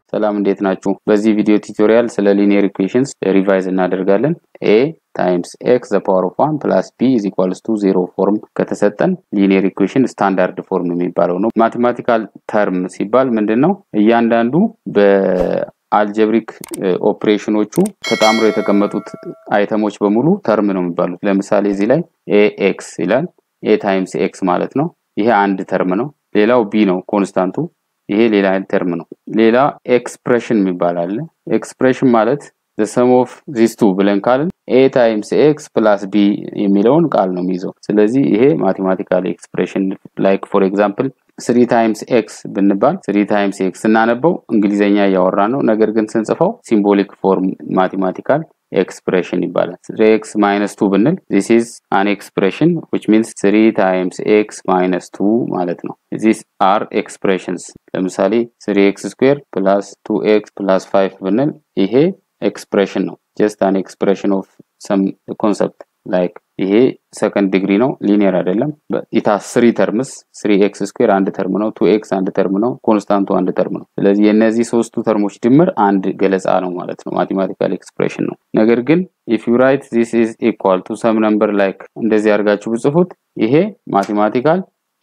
ሰላም እንዴት ናችሁ? በዚህ ቪዲዮ ቱቶሪያል ስለ ሊኒየር ኢኩዌሽንስ ሪቫይዝ እናደርጋለን። ኤ ታይምስ ኤክስ ዘ ፓወር ኦፍ ዋን ፕላስ ቢ ኢዝ ኢኳልስ ቱ ዜሮ ፎርም ከተሰጠን ሊኒየር ኢኩዌሽን ስታንዳርድ ፎርም የሚባለው ነው። ማቴማቲካል ተርም ሲባል ምንድን ነው? እያንዳንዱ በአልጀብሪክ ኦፕሬሽኖቹ ተጣምሮ የተቀመጡት አይተሞች በሙሉ ተርም ነው የሚባሉት። ለምሳሌ እዚህ ላይ ኤ ኤክስ ይላል። ኤ ታይምስ ኤክስ ማለት ነው። ይሄ አንድ ተርም ነው። ሌላው ቢ ነው ኮንስታንቱ። ይሄ ሌላ ተርም ነው። ሌላ ኤክስፕሬሽን የሚባል አለ። ኤክስፕሬሽን ማለት ዘ ሰም ኦፍ ዚስ ቱ ብለን ካልን ኤ ታይምስ ኤክስ ፕላስ ቢ የሚለውን ቃል ነው የሚይዘው። ስለዚህ ይሄ ማቴማቲካል ኤክስፕሬሽን ላይክ ፎር ኤግዛምፕል ስሪ ታይምስ ኤክስ ብንባል ስሪ ታይምስ ኤክስ ስናነበው እንግሊዘኛ እያወራ ነው። ነገር ግን ስንጽፈው ሲምቦሊክ ፎርም ማቴማቲካል ኤክስፕሬሽን ይባላል። ስሪ ኤክስ ማይነስ ቱ ብንል ዚስ ኢዝ አን ኤክስፕሬሽን ዊች ሚንስ ስሪ ታይምስ ኤክስ ማይነስ ቱ ማለት ነው። ዚስ አር ኤክስፕሬሽንስ። ለምሳሌ ስሪ ኤክስ ስኩዌር ፕላስ ቱ ኤክስ ፕላስ ፋይቭ ብንል ይሄ ኤክስፕሬሽን ነው። ጀስት አን ኤክስፕሬሽን ኦፍ ሰም ኮንሰፕት ላይክ ይሄ ሰከንድ ዲግሪ ነው፣ ሊኒየር አይደለም። ኢታ ስሪ ተርምስ ስሪ ኤክስ ስኩዌር አንድ ተርም ነው፣ ቱ ኤክስ አንድ ተርም ነው፣ ኮንስታንቱ አንድ ተርም ነው። ስለዚህ የእነዚህ ሶስቱ ተርሞች ድምር አንድ ገለጻ ነው ማለት ነው፣ ማቴማቲካል ኤክስፕሬሽን ነው። ነገር ግን ኢፍ ዩ ራይት ዚስ ኢዝ ኢኳል ቱ ሰም ነምበር ላይክ እንደዚህ አድርጋችሁ ብጽፉት ይሄ ማቴማቲካል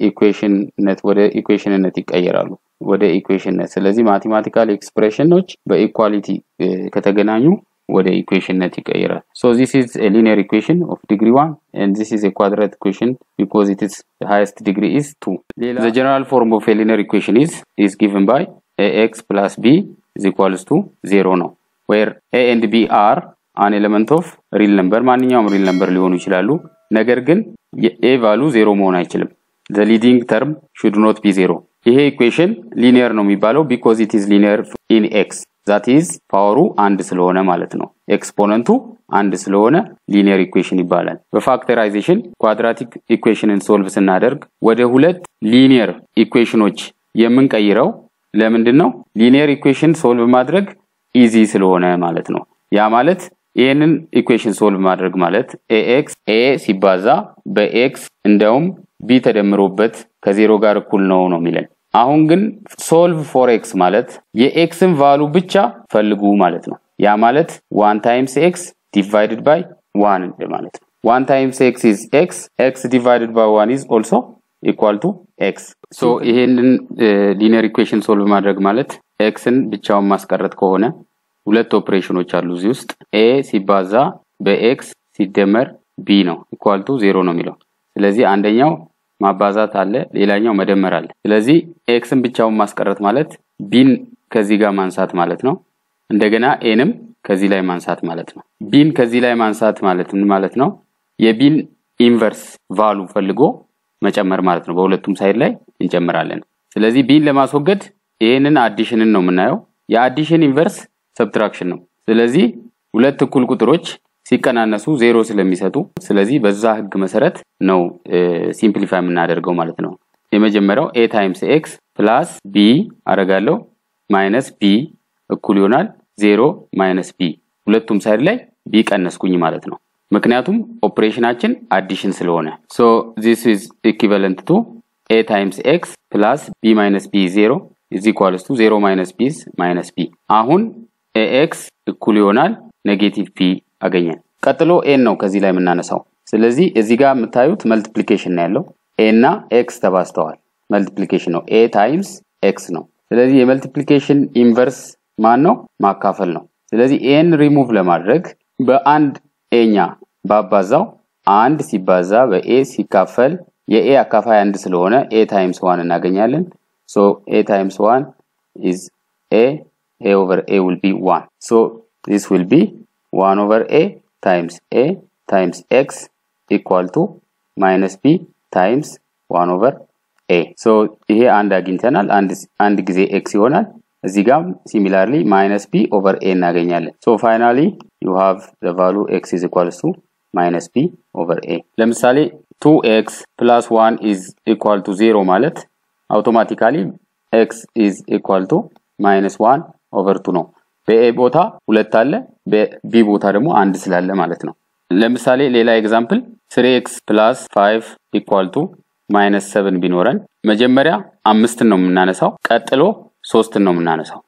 ኢኩዌሽንነት ወደ ኢኩዌሽንነት ይቀየራሉ ወደ ኢኩዌሽንነት። ስለዚህ ማቴማቲካል ኤክስፕሬሽኖች በኢኳሊቲ ከተገናኙ ወደ ኢኩዌሽንነት ይቀይራል። ሶ ዚስ ኢዝ ኤ ሊኒየር ኢኩዌሽን ኦፍ ዲግሪ ዋን ኤንድ ዚስ ኢዝ ኤ ኳድራት ኢኩዌሽን ቢኮዝ ኢት ኢዝ ሃይስት ዲግሪ ኢዝ ቱ። ዘ ጀነራል ፎርም ኦፍ ኤ ሊኒየር ኢኩዌሽን ኢዝ ኢዝ ጊቭን ባይ ኤ ኤክስ ፕላስ ቢ ኢዝ ኢኳልስ ቱ ዜሮ ነው ዌር ኤ ኤንድ ቢ አር አን ኤሌመንት ኦፍ ሪል ነምበር ማንኛውም ሪል ነምበር ሊሆኑ ይችላሉ። ነገር ግን የኤ ቫሉ ዜሮ መሆን አይችልም። ዘ ሊዲንግ ተርም ሹድ ኖት ቢ ዜሮ። ይሄ ኢኩዌሽን ሊኒየር ነው የሚባለው ቢኮዝ ኢት ኢዝ ሊኒየር ኢን ኤክስ ዛት ኢዝ ፓወሩ አንድ ስለሆነ ማለት ነው። ኤክስፖነንቱ አንድ ስለሆነ ሊኒየር ኢኩዌሽን ይባላል። በፋክተራይዜሽን ኳድራቲክ ኢኩዌሽንን ሶልቭ ስናደርግ ወደ ሁለት ሊኒየር ኢኩዌሽኖች የምንቀይረው ለምንድን ነው? ሊኒየር ኢኩዌሽን ሶልቭ ማድረግ ኢዚ ስለሆነ ማለት ነው። ያ ማለት ይህንን ኢኩዌሽን ሶልቭ ማድረግ ማለት ኤኤክስ ኤ ሲባዛ በኤክስ እንደውም ቢ ተደምሮበት ከዜሮ ጋር እኩል ነው ነው የሚለን አሁን ግን ሶልቭ ፎር ኤክስ ማለት የኤክስን ቫሉ ብቻ ፈልጉ ማለት ነው። ያ ማለት ዋን ታይምስ ኤክስ ዲቫይድድ ባይ ዋን ማለት ነው። ዋን ታይምስ ኤክስ ኢዝ ኤክስ ኤክስ ዲቫይድድ ባይ ዋን ኢዝ ኦልሶ ኢኳል ቱ ኤክስ። ሶ ይሄንን ሊኒየር ኢኩዌሽን ሶልቭ ማድረግ ማለት ኤክስን ብቻውን ማስቀረት ከሆነ ሁለት ኦፕሬሽኖች አሉ እዚህ ውስጥ ኤ ሲባዛ በኤክስ ሲደመር ቢ ነው ኢኳል ቱ ዜሮ ነው የሚለው ስለዚህ አንደኛው ማባዛት አለ፣ ሌላኛው መደመር አለ። ስለዚህ ኤክስን ብቻውን ማስቀረት ማለት ቢን ከዚህ ጋር ማንሳት ማለት ነው። እንደገና ኤንም ከዚህ ላይ ማንሳት ማለት ነው። ቢን ከዚህ ላይ ማንሳት ማለት ምን ማለት ነው? የቢን ኢንቨርስ ቫሉ ፈልጎ መጨመር ማለት ነው። በሁለቱም ሳይድ ላይ እንጨምራለን። ስለዚህ ቢን ለማስወገድ ይህንን አዲሽንን ነው የምናየው። የአዲሽን ኢንቨርስ ሰብትራክሽን ነው። ስለዚህ ሁለት እኩል ቁጥሮች ሲቀናነሱ ዜሮ ስለሚሰጡ ስለዚህ በዛ ህግ መሰረት ነው ሲምፕሊፋይ የምናደርገው ማለት ነው። የመጀመሪያው ኤ ታይምስ ኤክስ ፕላስ ቢ አረጋለሁ ማይነስ ቢ እኩል ይሆናል ዜሮ ማይነስ ቢ ሁለቱም ሳይድ ላይ ቢ ቀነስኩኝ ማለት ነው። ምክንያቱም ኦፕሬሽናችን አዲሽን ስለሆነ ሶ ዚስ ኢዝ ኢኩቫለንት ቱ ኤ ታይምስ ኤክስ ፕላስ ቢ ማይነስ ቢ ዜሮ ኢዝ ኢኳልስ ቱ ዜሮ ማይነስ ቢ ማይነስ ቢ አሁን ኤ ኤክስ እኩል ይሆናል ኔጌቲቭ ቢ አገኘን። ቀጥሎ ኤን ነው ከዚህ ላይ የምናነሳው። ስለዚህ እዚህ ጋር የምታዩት መልቲፕሊኬሽን ነው ያለው። ኤ እና ኤክስ ተባዝተዋል። መልቲፕሊኬሽን ነው። ኤ ታይምስ ኤክስ ነው። ስለዚህ የመልቲፕሊኬሽን ኢንቨርስ ማን ነው? ማካፈል ነው። ስለዚህ ኤን ሪሙቭ ለማድረግ በአንድ ኤኛ ባባዛው አንድ ሲባዛ በኤ ሲካፈል የኤ አካፋይ አንድ ስለሆነ ኤ ታይምስ ዋን እናገኛለን። ሶ ኤ ታይምስ ዋን ኢዝ ኤ ኤ ኦቨር ኤ ዊል ቢ ዋን ሶ ዚስ ዊል ቢ ዋን ኦቨር ኤ ታይምስ ኤ ታይምስ ኤክስ ኢኳል ቱ ማይነስ ቢ ታይምስ ዋን ኦቨር ኤ ሶ ይሄ አንድ አግኝተናል። አንድ ጊዜ ኤክስ ይሆናል። እዚህ ጋም ሲሚላርሊ ማይነስ ቢ ኦቨር ኤ እናገኛለን። ሶ ፋይናሊ ዩ ሃቭ ዘ ቫሉ ኤክስ ኢዝ ኢኳልስ ቱ ማይነስ ቢ ኦቨር ኤ። ለምሳሌ ቱ ኤክስ ፕላስ ዋን ኢዝ ኢኳል ቱ ዜሮ ማለት አውቶማቲካሊ ኤክስ ኢዝ ኢኳል ቱ ማይነስ ዋን ኦቨር ቱ ነው። በኤ ቦታ ሁለት አለ፣ በቢ ቦታ ደግሞ አንድ ስላለ ማለት ነው። ለምሳሌ ሌላ ኤግዛምፕል ስሪ ኤክስ ፕላስ ፋይቭ ኢኳል ቱ ማይነስ ሰብን ቢኖረን መጀመሪያ አምስትን ነው የምናነሳው፣ ቀጥሎ ሶስትን ነው የምናነሳው።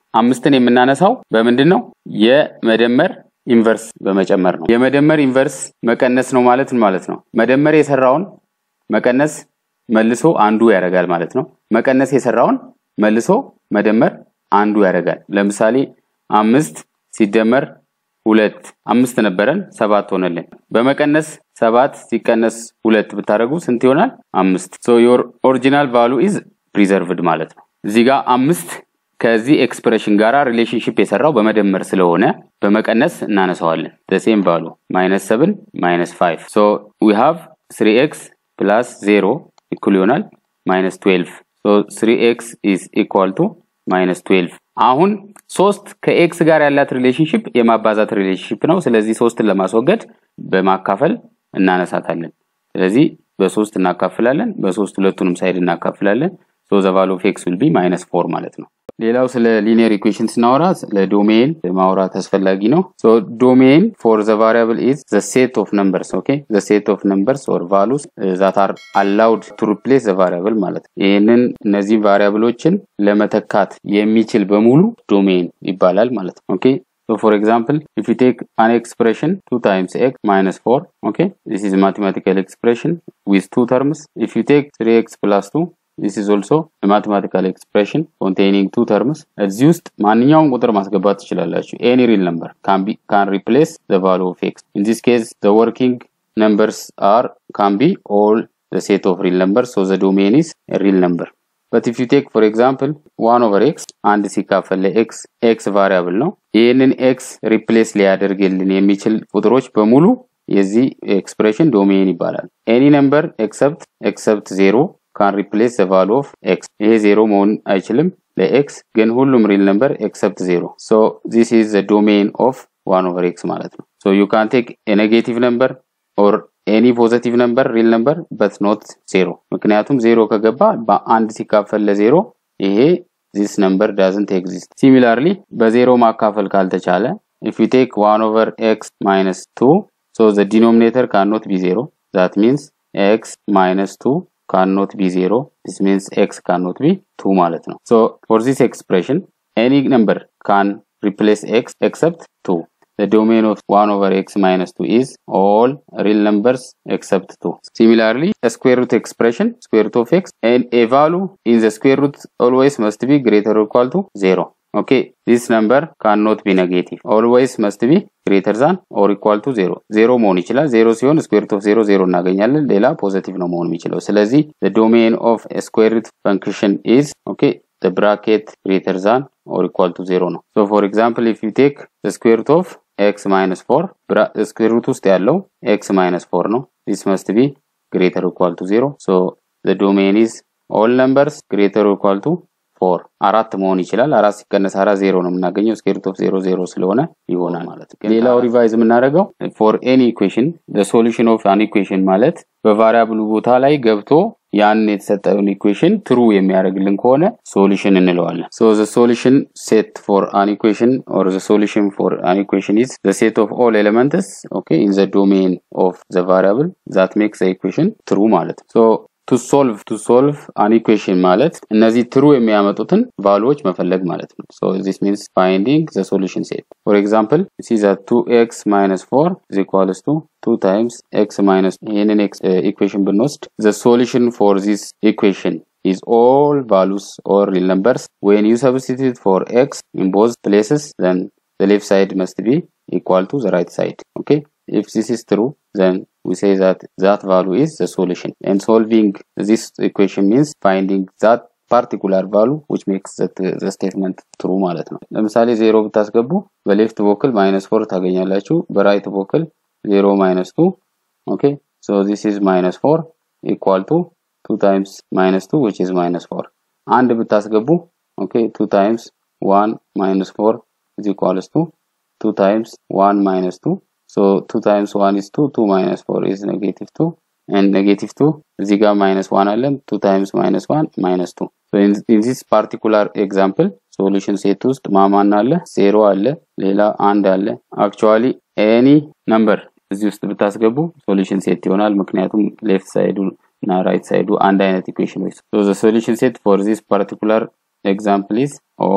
አምስትን የምናነሳው በምንድን ነው? የመደመር ኢንቨርስ በመጨመር ነው። የመደመር ኢንቨርስ መቀነስ ነው ማለት ማለት ነው። መደመር የሰራውን መቀነስ መልሶ አንዱ ያደርጋል ማለት ነው። መቀነስ የሰራውን መልሶ መደመር አንዱ ያደርጋል። ለምሳሌ አምስት ሲደመር ሁለት አምስት ነበረን ሰባት ሆነልን። በመቀነስ ሰባት ሲቀነስ ሁለት ብታደርጉ ስንት ይሆናል? አምስት። ሶ ዮር ኦሪጂናል ቫሉ ኢዝ ፕሪዘርቭድ ማለት ነው። እዚህ ጋር አምስት ከዚህ ኤክስፕሬሽን ጋራ ሪሌሽንሽፕ የሰራው በመደመር ስለሆነ በመቀነስ እናነሳዋለን። ሴም ቫሉ ማይነስ ሰብን ማይነስ ፋይቭ ሶ ዊ ሃቭ ስሪ ኤክስ ፕላስ ዜሮ ኢኩል ይሆናል ማይነስ ትዌልቭ ሶ ስሪ ኤክስ ኢዝ ኢኳል ቱ ማይነስ ትዌልቭ አሁን ሶስት ከኤክስ ጋር ያላት ሪሌሽንሽፕ የማባዛት ሪሌሽንሽፕ ነው። ስለዚህ ሶስትን ለማስወገድ በማካፈል እናነሳታለን። ስለዚህ በሶስት እናካፍላለን። በሶስት ሁለቱንም ሳይድ እናካፍላለን። ሶ ዘ ቫሉ ኦፍ ኤክስ ዊል ቢ ማይነስ ፎር ማለት ነው። ሌላው ስለ ሊኒየር ኢኩዌሽን ስናወራ ስለ ዶሜን ማውራት አስፈላጊ ነው። ሶ ዶሜን ፎር ዘ ቫሪያብል ኢዝ ዘ ሴት ኦፍ ነምበርስ ኦኬ ዘ ሴት ኦፍ ነምበርስ ኦር ቫሉስ ዛት አር አላውድ ቱ ሪፕሌስ ዘ ቫሪያብል ማለት ነው። ይህንን እነዚህ ቫሪያብሎችን ለመተካት የሚችል በሙሉ ዶሜን ይባላል ማለት ነው። ኦኬ So for example, if you take an expression 2 times x minus 4, okay, this is mathematical expression with two terms. If you take 3x plus 2, this is also a mathematical expression containing two terms. እዚህ ውስጥ ማንኛውም ቁጥር ማስገባት ትችላላችሁ። any real number can be can replace the value of x. In this case, the working numbers are can be all the set of real numbers, so the domain is a real number. but if you take for example 1 over x አንድ ሲካፈል ለx x ቫሪያብል ነው። ይህንን x ሪፕሌስ ሊያደርግልን የሚችል ቁጥሮች በሙሉ የዚህ ኤክስፕሬሽን ዶሜን ይባላል። ኤኒ ነምበር ኤክሰፕት ኤክሰፕት ዜሮ ካን ሪፕሌስ ዘ ቫሉ ኦፍ ኤክስ። ይሄ ዜሮ መሆን አይችልም ለኤክስ ግን ሁሉም ሪል ነምበር ኤክሰፕት ዜሮ። ሶ ዚስ ኢዝ ዘ ዶሜን ኦፍ ዋን ኦቨር ኤክስ ማለት ነው። ሶ ዩ ካን ቴክ ኔጌቲቭ ነምበር ኦር ኤኒ ፖዘቲቭ ነምበር ሪል ነምበር በት ኖት ዜሮ። ምክንያቱም ዜሮ ከገባ በአንድ ሲካፈል ለዜሮ ይሄ ዚስ ነምበር ዳዝንት ኤግዚስት። ሲሚላርሊ በዜሮ ማካፈል ካልተቻለ ኢፍ ዩ ቴክ ዋን ኦቨር ኤክስ ማይነስ ቱ ሶ ዘ ዲኖሚኔተር ካኖት ቢ ዜሮ ዛት ሚንስ ኤክስ ማይነስ ቱ ካኖት ቢ ዜሮ ዲስ ሚንስ ኤክስ ካኖት ቢ ቱ ማለት ነው። ሶ ፎር ዚስ ኤክስፕሬሽን ኤኒ ነምበር ካን ሪፕሌስ ኤክስ ኤክሰፕት ቱ the domain of 1 over x minus 2 is all real numbers except 2. Similarly, a square root expression, square root of x, and a value in the square root always must be greater or equal to 0. Okay, this number cannot be negative. Always must be greater than or equal to 0. 0 መሆን ይችላል። 0 ሲሆን square root of 0 0 እናገኛለን። ሌላ ፖዚቲቭ ነው መሆን የሚችለው። ስለዚህ the domain of a square root function is okay the bracket greater than or equal to 0 ነው። So for example, if you take the square root of ኤክስ ማይነስ ፎር ስኩዌር ሩት ውስጥ ያለው ኤክስ ማይነስ ፎር ነው። ዚስ መስት ቢ ግሬተር ኢኳል ቱ ዜሮ ሶ ዘ ዶሜን ኢዝ ኦል ነምበርስ ግሬተር ኢኳል ቱ ፎር አራት መሆን ይችላል። አራት ሲቀነስ አራት ዜሮ ነው የምናገኘው። ስኩዌር ሩት ኦፍ ዜሮ ዜሮ ስለሆነ ይሆናል ማለት ነው። ሌላው ሪቫይዝ የምናደርገው ፎር ኤኒ ኢኩዌሽን ዘ ሶሉሽን ኦፍ አን ኢኩዌሽን ማለት በቫሪያብሉ ቦታ ላይ ገብቶ ያን የተሰጠውን ኢኩዌሽን ትሩ የሚያደርግልን ከሆነ ሶሉሽን እንለዋለን። ሶ ዘ ሶሉሽን ሴት ፎር አን ኢኩዌሽን ኦር ዘ ሶሉሽን ፎር አን ኢኩዌሽን ኢዝ ዘ ሴት ኦፍ ኦል ኤሌመንትስ ኦኬ ኢን ዘ ዶሜን ኦፍ ዘ ቫሪያብል ዛት ሜክስ ዘ ኢኩዌሽን ትሩ ማለት ነው። ሶ ቱ ሶልቭ ቱ ሶልቭ አን ኢኩዌሽን ማለት እነዚህ ትሩ የሚያመጡትን ቫሉዎች መፈለግ ማለት ነው። ሶ ዚስ ሚንስ ፋይንዲንግ ዘ ሶሉሽን ሴት ፎር ኤግዛምፕል ሲ ዛት ቱ ኤክስ ማይነስ ፎር ኢዝ ኢኳልስ ቱ ቱ ታይምስ ኤክስ ማይነስ ይህንን ኢኩዌሽን ብንወስድ ዘ ሶሉሽን ፎር ዚስ ኢኩዌሽን is all values or real numbers. When you substitute for x in both places, then the left side must be equal to the right side. Okay. If this is true, then we say that that value is the solution. And solving this equation means finding that ፓርቲኩላር ቫሉ ዊች ሜክስ ዘ ስቴትመንት ትሩ ማለት ነው። ለምሳሌ ዜሮ ብታስገቡ በሌፍት ቦክል ማይነስ ፎር ታገኛላችሁ። በራይት ቦክል ዜሮ ማይነስ ቱ ኦኬ ሶ ዚስ ኢዝ ማይነስ ፎር ኢኳል ቱ ቱ ታይምስ ማይነስ ቱ ዊች ኢዝ ማይነስ ፎር። አንድ ብታስገቡ ኦኬ ቱ ታይምስ ዋን ማይነስ ፎር ኢዝ ኢኳልስ ቱ ቱ ታይምስ ዋን ማይነስ ቱ ሶ ቱ ታይምስ ዋን ኢዝ ቱ ቱ ማይነስ ፎር ኢዝ ኔጌቲቭ ቱ ኤንድ ኔጌቲቭ ቱ እዚህ ጋር ማይነስ ዋን አለን ቱ ታይምስ ማይነስ ዋን ማይነስ ቱ ኢን ዚስ ፓርቲኩላር ኤግዛምፕል ሶሉሽን ሴት ውስጥ ማማን አለ ዜሮ አለ ሌላ አንድ አለ አክቹዋሊ ኤኒ ነምበር እዚህ ውስጥ ብታስገቡ ሶሉሽን ሴት ይሆናል ምክንያቱም ሌፍት ሳይዱ እና ራይት ሳይዱ አንድ አይነት ኢኩዌሽኖች ሶ ዘ ሶሉሽን ሴት ፎር ዚስ ፓርቲኩላር ኤግዛምፕል ኢዝ ኦል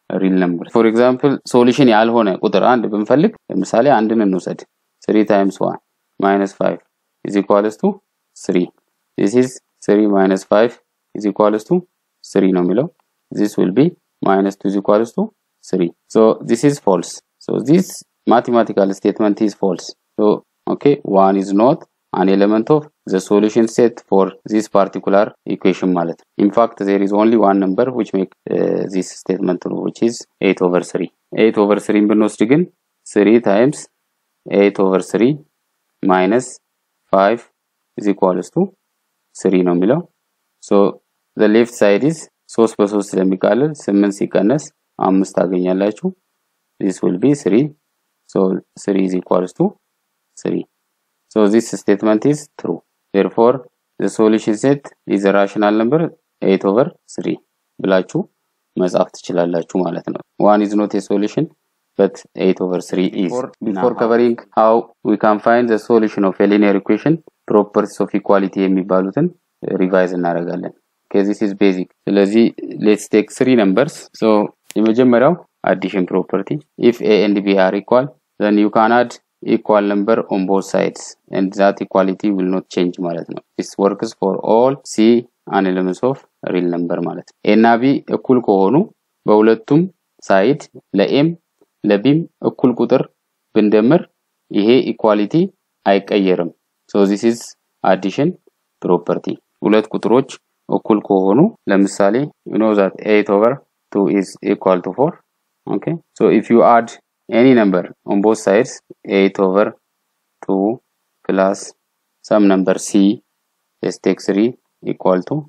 ሪል ነምበር ፎር ኤግዛምፕል ሶሉሽን ያልሆነ ቁጥር አንድ ብንፈልግ ለምሳሌ አንድን እንውሰድ 3 ታይምስ 1 ማይነስ 5 is equals to 3 this is 3 minus 5 is equals to 3 ነው የሚለው this will be minus 2 is equals to 3 so this is false so this mathematical statement is false so okay 1 is not an element of the solution set for this particular equation ማለት ነው in fact there is only one number which make uh, this statement true which is 8 over 3 8 over 3 ብንወስድ ግን 3 times 8 over 3 minus 5 is equals to 3 ነው የሚለው so the left side is 3 በ3 ስለሚቃለል 8 ሲቀነስ 5 ታገኛላችሁ this will be 3 so 3 is equals to 3 so this statement is true therefore the solution set is a rational number 8 over 3 ብላችሁ መጻፍ ትችላላችሁ ማለት ነው one is not a solution but 8 over 3 is before, before covering how we can find the solution of a linear equation properties of equality የሚባሉትን ሪቫይዝ እናደርጋለን okay this is basic ስለዚህ let's take three numbers so የመጀመሪያው addition property if a and b are equal then you can add equal number on both sides and that equality will not change ማለት ነው this works for all c and elements of real number ማለት ነው a እና b እኩል ከሆኑ በሁለቱም ሳይድ ለኤም ለቢም እኩል ቁጥር ብንደምር ይሄ ኢኳሊቲ አይቀየርም so this is addition property ሁለት ቁጥሮች እኩል ከሆኑ ለምሳሌ you know that 8 over 2 is equal to 4 okay so if you add any number on both sides 8 over 2 plus some number c let's take 3 equal to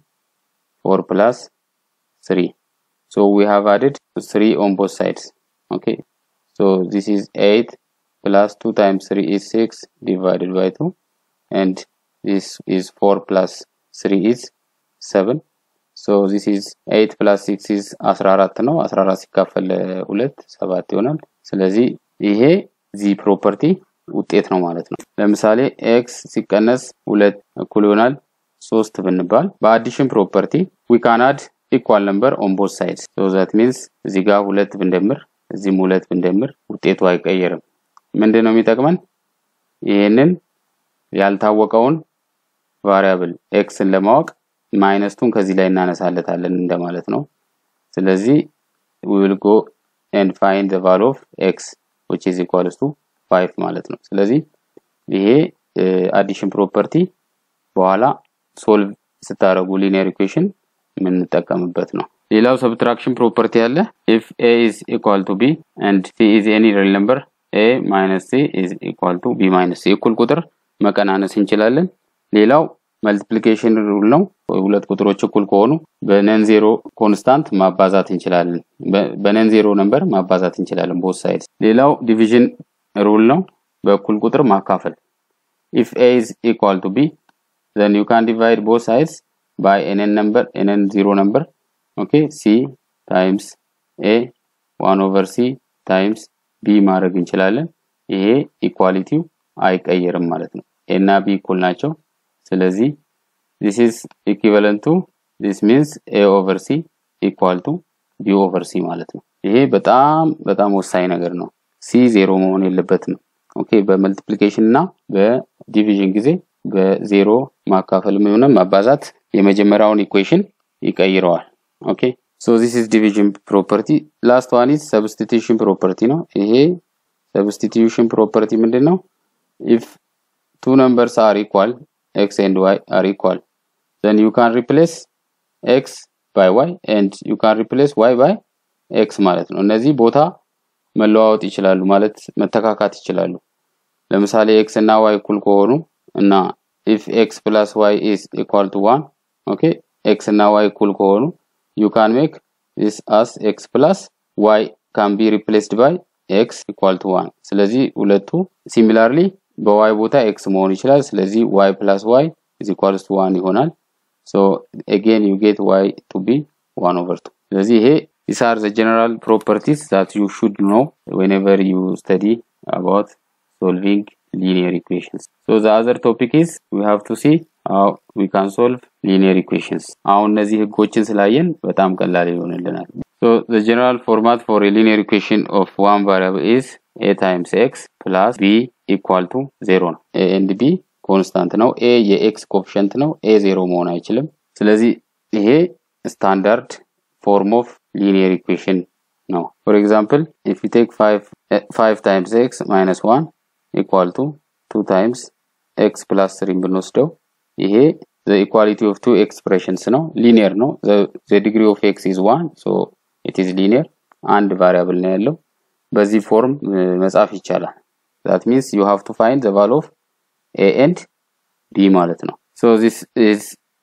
4 plus 3 so we have added 3 on both sides okay so this is 8 plus 2 times 3 is 6 divided by 2 and this is 4 plus 3 is 7 so this is 8 plus 6 is 14 ነው 14 ሲካፈል 2 7 ይሆናል ስለዚህ ይሄ ዚ ፕሮፐርቲ ውጤት ነው ማለት ነው ለምሳሌ ኤክስ ሲቀነስ 2 እኩል ይሆናል 3 ብንባል በአዲሽን ፕሮፐርቲ we can add equal number on both sides so that means እዚህ ጋር ሁለት ብንደምር እዚህም ሁለት ብንደምር ውጤቱ አይቀየርም ምንድን ነው የሚጠቅመን ይህንን ያልታወቀውን ቫሪያብል ኤክስን ለማወቅ ማይነስቱን ከዚህ ላይ እናነሳለታለን እንደማለት ነው ስለዚህ we will go and find the value of x which is equals to 5 ማለት ነው ስለዚህ ይሄ አዲሽን ፕሮፐርቲ በኋላ ሶልቭ ስታደረጉ ሊኒየር ኢኩዌሽን የምንጠቀምበት ነው ሌላው ሰብትራክሽን ፕሮፐርቲ አለ if a is equal to b and c is any real number a minus c is equal to b minus c እኩል ቁጥር መቀናነስ እንችላለን ሌላው መልቲፕሊኬሽን ሩል ነው ሁለት ቁጥሮች እኩል ከሆኑ በነን ዜሮ ኮንስታንት ማባዛት እንችላለን በነን ዜሮ ነምበር ማባዛት እንችላለን ቦት ሳይድ ሌላው ዲቪዥን ሩል ነው በእኩል ቁጥር ማካፈል if a is equal to b then you can divide both sides by nn number nn zero number okay c times a 1 over c times b ማድረግ እንችላለን ይሄ ኢኳሊቲው አይቀየርም ማለት ነው a እና b እኩል ናቸው ስለዚህ this is equivalent to this means a over c equal to b over c ማለት ነው ይሄ በጣም በጣም ወሳኝ ነገር ነው c ዜሮ መሆን የለበትም ኦኬ በመልቲፕሊኬሽን እና በዲቪዥን ጊዜ በዜሮ ማካፈል የሆነ ማባዛት የመጀመሪያውን ኢኩዌሽን ይቀይረዋል ኦኬ ሶ ዚስ ኢዝ ዲቪዥን ፕሮፐርቲ ላስት ዋን ኢዝ ሰብስቲቱሽን ፕሮፐርቲ ነው ይሄ ሰብስቲቱሽን ፕሮፐርቲ ምንድን ነው ኢፍ ቱ ነምበርስ አር ኢኳል x and y are equal then you can replace x by y and you can replace y by x ማለት ነው እነዚህ ቦታ መለዋወጥ ይችላሉ ማለት መተካካት ይችላሉ ለምሳሌ x እና y እኩል ከሆኑ እና if x plus y is equal to 1 okay x እና y እኩል ከሆኑ you can make this as x plus y can be replaced by x equal to 1 ስለዚህ ሁለቱ similarly በy ቦታ x መሆን ይችላል ስለዚህ y plus y is equals to 1 ይሆናል so again you get y to be 1 over 2 ስለዚህ ይሄ these are the general properties that you should know whenever you study about solving linear equations so the other topic is we have to see how we can solve linear equations አሁን እነዚህ ህጎችን ስላየን በጣም ቀላል ይሆንልናል So the general format for a linear equation of one variable is a times x plus b equal to 0 ነው። a and b ኮንስታንት ነው። a የኤክስ ኮፊሸንት ነው። a ዜሮ መሆን አይችልም። ስለዚህ ይሄ ስታንዳርድ ፎርም ኦፍ ሊኒየር ኢኩዌሽን ነው። ፎር ኤግዛምፕል ኢፍ ዩ ቴክ 5 ታይምስ ኤክስ ማይነስ 1 ኢኳል ቱ 2 ታይምስ ኤክስ ፕላስ 3 ብንወስደው ይሄ the equality of two expressions ነው ሊኒየር ነው the, the degree of x is 1 so it is linear አንድ ቫሪያብል ነው ያለው በዚህ ፎርም መጻፍ ይቻላል that means you have to find the value of a and b ማለት ነው so this is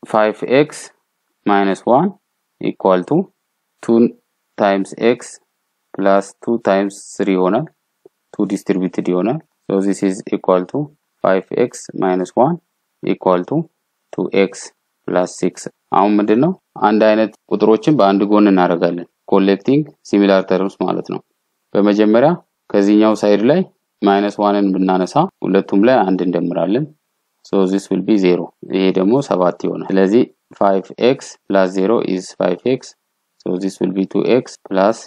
5x minus 1 equal to 2 times x plus 2 times 3 ይሆናል 2 distributed ይሆናል so this is equal to 5x minus 1 equal to 2x plus 6 አሁን ምንድን ነው አንድ አይነት ቁጥሮችን በአንድ ጎን እናደርጋለን ኮሌክቲንግ ሲሚላር ተርምስ ማለት ነው በመጀመሪያ ከዚህኛው ሳይድ ላይ ማይነስ ዋንን ብናነሳ ሁለቱም ላይ አንድ እንደምራለን ሶ ዚስ ዊል ቢ ዜሮ ይሄ ደግሞ ሰባት ይሆናል ስለዚህ 5x plus 0 is 5x so this will be 2x plus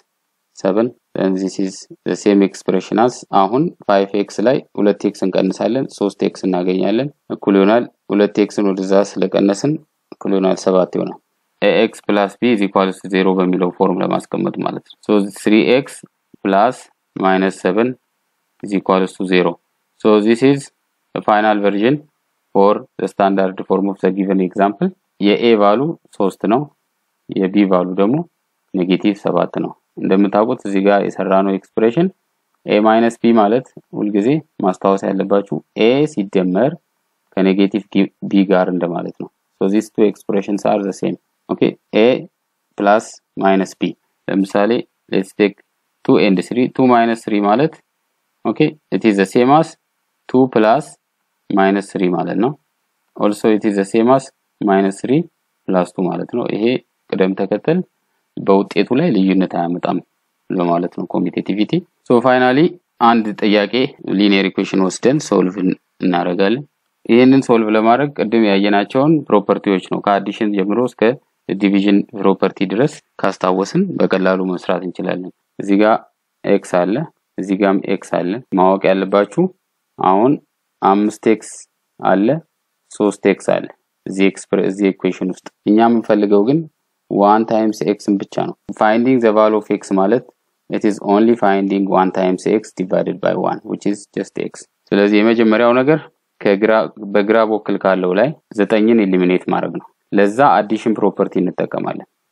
7 then this is the same expression as አሁን 5x ላይ 2x እንቀንሳለን 3x እናገኛለን እኩል ይሆናል 2xን ወደዛ ስለቀነስን እኩል ይሆናል 7 ይሆናል ax plus b is equal to 0 በሚለው ፎርም ለማስቀመጥ ማለት ነው so 3x plus minus 7 is equal to 0 so this is the final version for the standard form of the given example የኤ ቫሉ 3 ነው የቢ ቫሉ ደግሞ ኔጌቲቭ 7 ነው እንደምታውቁት እዚህ ጋር የሰራነው ኤክስፕሬሽን ኤ ማይነስ ቢ ማለት ሁልጊዜ ማስታወስ ያለባችሁ ኤ ሲደመር ከኔጌቲቭ ቢ ጋር እንደማለት ነው so these two expressions are the same okay a plus minus b ለምሳሌ let's take 2 and 3 2 minus 3 ማለት okay it is the same as 2 plus minus 3 ማለት ነው also it is the same as minus 3 plus 2 ማለት ነው ይሄ ቅደም ተከተል በውጤቱ ላይ ልዩነት አያመጣም ለማለት ነው ኮሚቴቲቪቲ ሶ ፋይናሊ አንድ ጥያቄ ሊኒየር ኢኩዌሽን ወስደን ሶልቭ እናደርጋለን ይህንን ሶልቭ ለማድረግ ቅድም ያየናቸውን ፕሮፐርቲዎች ነው ከአዲሽን ጀምሮ እስከ ዲቪዥን ፕሮፐርቲ ድረስ ካስታወስን በቀላሉ መስራት እንችላለን እዚህ ጋር ኤክስ አለ እዚህ ጋም ኤክስ አለ ማወቅ ያለባችሁ አሁን አምስት ኤክስ አለ ሶስት ኤክስ አለ እዚህ እዚህ ኢኩዌሽን ውስጥ እኛ የምንፈልገው ግን ዋን ታይምስ ኤክስን ብቻ ነው ፋይንዲንግ ዘ ቫሉ ኦፍ ኤክስ ማለት it is only finding 1 times x divided by 1 which is just x ስለዚህ የመጀመሪያው ነገር ከግራ በግራ በኩል ካለው ላይ ዘጠኝን ኤሊሚኔት ማድረግ ነው ለዛ አዲሽን ፕሮፐርቲ እንጠቀማለን ኦኬ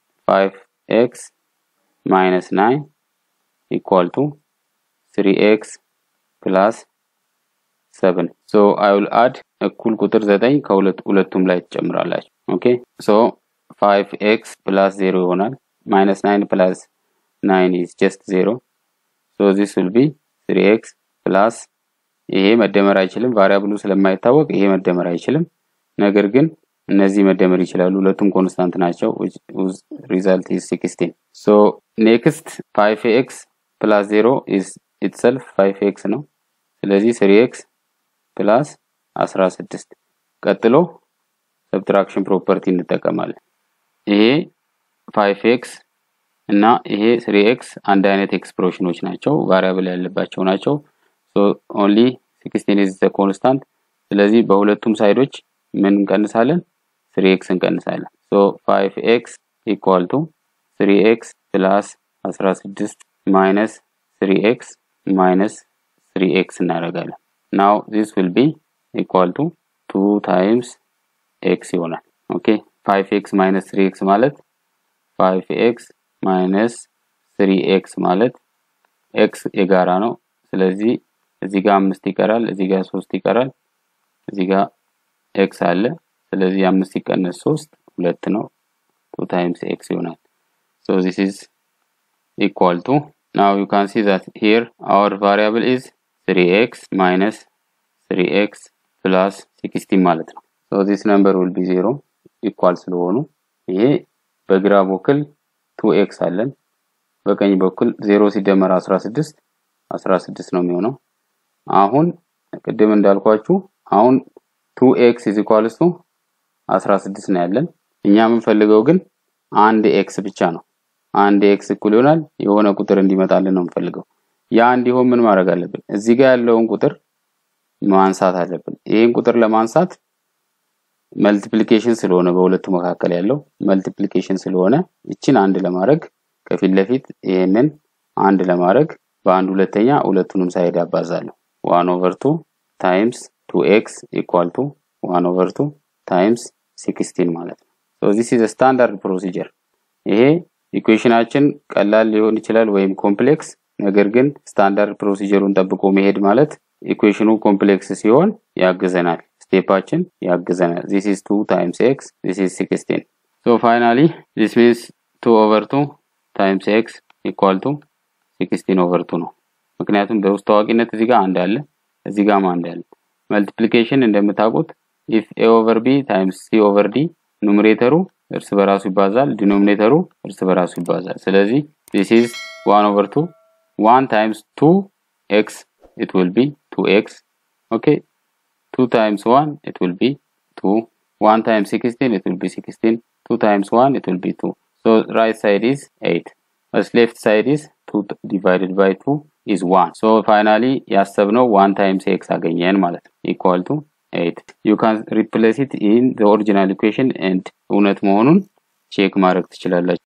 5x minus 9 equal to 3x plus 7 so i will add እኩል ቁጥር 9 ከሁለት ሁለቱም ላይ ትጨምራላችሁ ኦኬ so 5x plus 0 ይሆናል minus 9 plus 9 is just 0 so this will be 3x plus ይሄ መደመር አይችልም ቫሪያብሉ ስለማይታወቅ ይሄ መደመር አይችልም ነገር ግን እነዚህ መደመር ይችላሉ ሁለቱም ኮንስታንት ናቸው ሪዛልት is 16 so next 5x plus 0 is itself 5x ነው ስለዚህ 3x plus 16 ቀጥሎ ሰብትራክሽን ፕሮፐርቲ እንጠቀማለን ይሄ 5x እና ይሄ 3x አንድ አይነት ኤክስፕሬሽኖች ናቸው ቫሪያብል ያለባቸው ናቸው ሶ ኦንሊ 16 is the constant ስለዚህ በሁለቱም ሳይዶች ምን እንቀንሳለን 3x እንቀንሳለን ሶ 5x equal to 3x plus 16 minus 3x minus 3x እናደርጋለን now this will be equal to 2 times x ይሆናል ኦኬ 5x minus 3x ማለት 5x minus 3x ማለት x የጋራ ነው ስለዚህ እዚህ ጋር አምስት ይቀራል እዚህ ጋር ሶስት ይቀራል እዚህ ጋር ኤክስ አለ ስለዚህ አምስት ሲቀነስ ሶስት ሁለት ነው ቱ ታይምስ ኤክስ ይሆናል so this is equal to now you can see that here our variable is 3x minus 3x plus 16 ማለት ነው so this number will be 0 equal ስለሆኑ ይሄ በግራ በኩል 2x አለን በቀኝ በኩል 0 ሲደመር 16 16 ነው የሚሆነው አሁን ቅድም እንዳልኳችሁ አሁን 2x is equals to 16 ነው ያለን እኛ የምንፈልገው ግን አንድ ኤክስ ብቻ ነው አንድ ኤክስ እኩል ይሆናል የሆነ ቁጥር እንዲመጣልን ነው የምፈልገው። ያ እንዲሆን ምን ማድረግ አለብን? እዚህ ጋር ያለውን ቁጥር ማንሳት አለብን። ይህን ቁጥር ለማንሳት መልቲፕሊኬሽን ስለሆነ በሁለቱ መካከል ያለው መልቲፕሊኬሽን ስለሆነ ይችን አንድ ለማድረግ ከፊት ለፊት ይሄንን አንድ ለማድረግ በአንድ ሁለተኛ ሁለቱንም ሳይድ አባዛለሁ። ዋን ኦቨር ቱ ታይምስ ቱ ኤክስ ኢኳል ቱ ዋን ኦቨር ቱ ታይምስ ሲክስቲን ማለት ነው። ሶ ዚስ ኢዝ ስታንዳርድ ፕሮሲጀር። ይሄ ኢኩዌሽናችን ቀላል ሊሆን ይችላል ወይም ኮምፕሌክስ፣ ነገር ግን ስታንዳርድ ፕሮሲጀሩን ጠብቆ መሄድ ማለት ኢኩዌሽኑ ኮምፕሌክስ ሲሆን ያግዘናል፣ ስቴፓችን ያግዘናል። ዚስ ኢዝ ቱ ታይምስ ኤክስ ዚስ ኢዝ ሲክስቲን። ሶ ፋይናሊ ዚስ ሚንስ ቱ ኦቨር ቱ ታይምስ ኤክስ ኢኳል ቱ ሲክስቲን ኦቨር ቱ ነው። ምክንያቱም በውስጥ ታዋቂነት እዚህ ጋር አንድ አለ፣ እዚህ ጋርም አንድ አለ። መልቲፕሊኬሽን እንደምታውቁት ኢፍ ኤ ኦቨር ቢ ታይምስ ሲ ኦቨር ዲ ኑሜሬተሩ እርስ በራሱ ይባዛል፣ ዲኖሚኔተሩ እርስ በራሱ ይባዛል። ስለዚህ ዚስ ኢዝ ዋን ኦቨር ቱ ዋን ታይምስ ቱ ኤክስ ኢት ዊል ቢ ቱ ኤክስ ኦኬ ቱ ታይምስ ዋን ኢት ዊል ቢ ቱ ዋን ታይምስ ሲክስቲን ኢት ዊል ቢ ሲክስቲን ቱ ታይምስ ዋን ኢት ዊል ቢ ቱ ሶ ራይት ሳይድ ኢዝ ኤይት left side is 2 divided by 2 is 1 so finally ያሰብነው 1 times x አገኘን ማለት ነው equal to 8 you can replace it in the original equation and እውነት መሆኑን ቼክ ማድረግ ትችላላችሁ